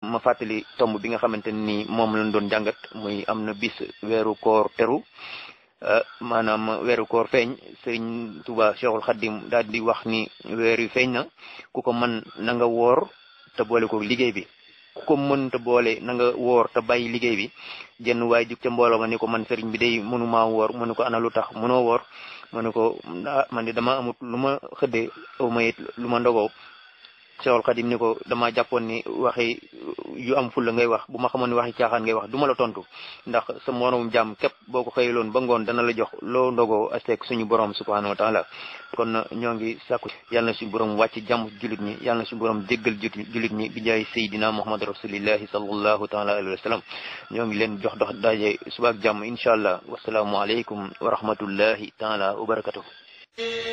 ma fàttali tomb bi nga xamante ni moom lañ doon jàngat muy am na bis weeru koor teru maanaam weeru koor feeñ sëriñ Tuuba Cheikhul Xaddim daal di wax ni weer wi feeñ na ku ko mën na nga woor te boole ko liggéey bi ku ko mën te boole na nga woor te bàyyi liggéey bi jenn waaye jug ca mbooloo ma ni ko man sëriñ bi day mënumaa woor mu ne ko ana lu tax mënoo woor mu ne ko ah man de dama amut lu ma xëddee aw ma it lu ma ndogoo Cheikhul Xadim ni ko dama jàppoon ni waxi yu am fulla ngay wax bu ma xamoon ni waxi caaxaan ngay wax du ma la tontu ndax sa moroom jàmm képp boo ko xëyaloon ba ngoon dana la jox loo ndogoo asteek suñu borom subhanahu wa taala kon ñoo ngi sàkku yàlla na suñu borom wàcc jàmm julit ñi yàlla na suñu borom jéggal julit ñi bi jaay sayidina muhammad rasulillahi sallallahu taala alayhi wa sallam ñoo ngi leen jox dox daje subaak jàmm incha allah wasalaamu aleykum wa rahmatullahi taala wa barakatuh